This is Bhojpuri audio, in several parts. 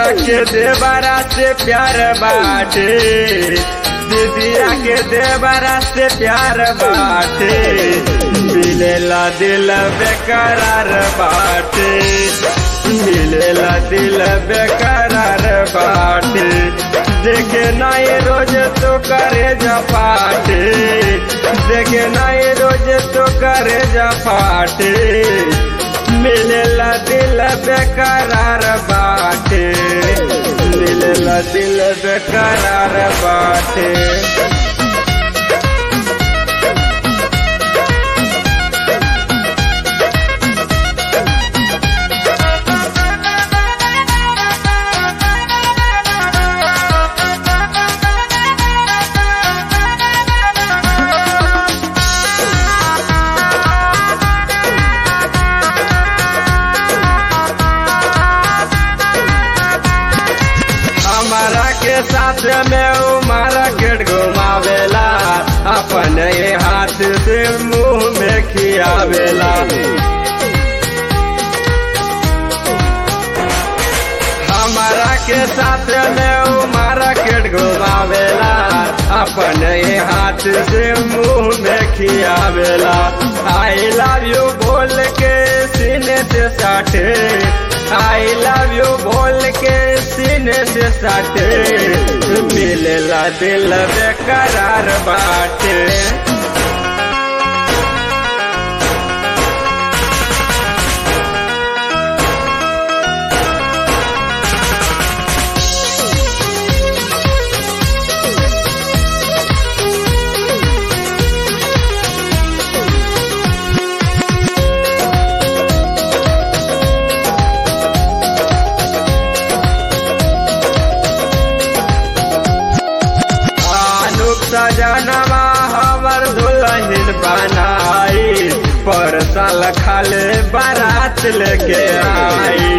के देवरा से प्यार बाटे दीदिया के देवरा से प्यार बाटे मिलेला दिल बेकरार बाटे मिलेला दिल बेकरार बाटे देखे नाई रोज तो करे जपाटे देखे नाई रोज तो करे जपाटे मिलेला दिल बेकरार बाटे मिलेला दिल बेकरार बाटे हमारा के साथ में वो मार्केट घुमावेला अपने हाथ से मुंह में खियावेला हमारा के साथ में वो मार्केट घुमावेला अपने हाथ से मुंह में खियावेला आई लव यू बोल के सीने से साटे आई लव यू बोल के सीने से साटे मिलेला दिल बेकरार बाटे आनुक सजनवा हमर दुल्हन बनाई पर साल खाले बारात लेके आई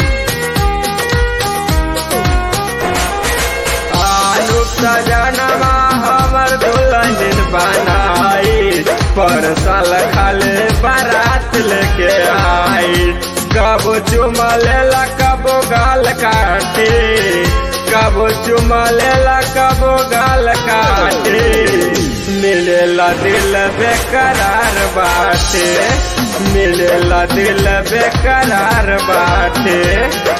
आनुक सजनवा हमर दुल्हन बनाई पर साल खाले बारात लेके आई कब चुमा लेला कब गाल काटे कब चुमा लेला कब गाल काटे मिलेला दिल बेकरार बाटे मिलेला दिल बेकरार बाटे